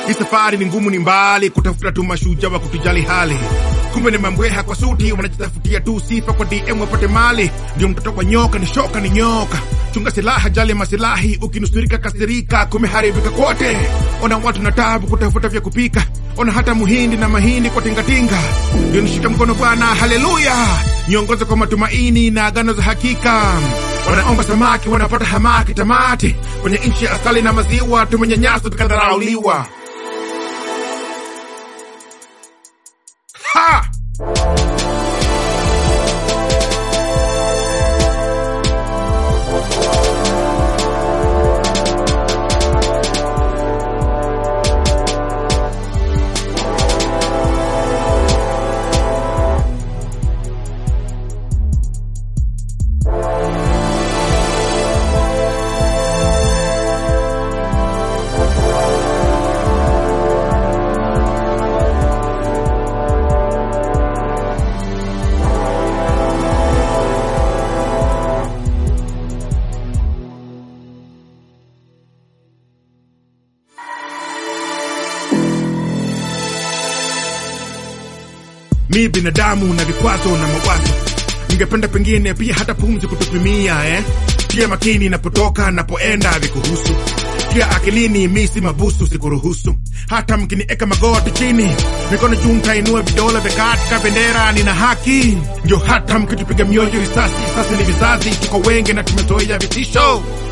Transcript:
hii safari ni ngumu ni mbali kutafuta tu mashujaa wa kutujali hali kumbe ni mambweha kwa suti wanajitafutia tu sifa kwa dm wapate mali ndio mtoto kwa nyoka ni shoka ni nyoka chunga silaha jali masilahi ukinusurika kasirika kumeharibika kote ona watu na tabu kutafuta vya kupika ona hata muhindi na mahindi kwa tingatinga ndio nishika mkono bwana haleluya niongoze kwa matumaini na agano za hakika wanaomba samaki wanapata hamaki tamati kwenye nchi ya asali na maziwa tumenyanyaswa tukadharauliwa ha mi binadamu na vikwazo na mawazo ningependa pengine pia hata pumzi kutupimia eh? pia makini inapotoka napoenda vikuhusu pia akilini mi si mabusu sikuruhusu hata mkinieka magoti chini mikono juu ntainua vidole vya katika bendera nina haki ndio hata mkitupiga mioyo risasi sasa ni vizazi tuko wengi na tumezoea vitisho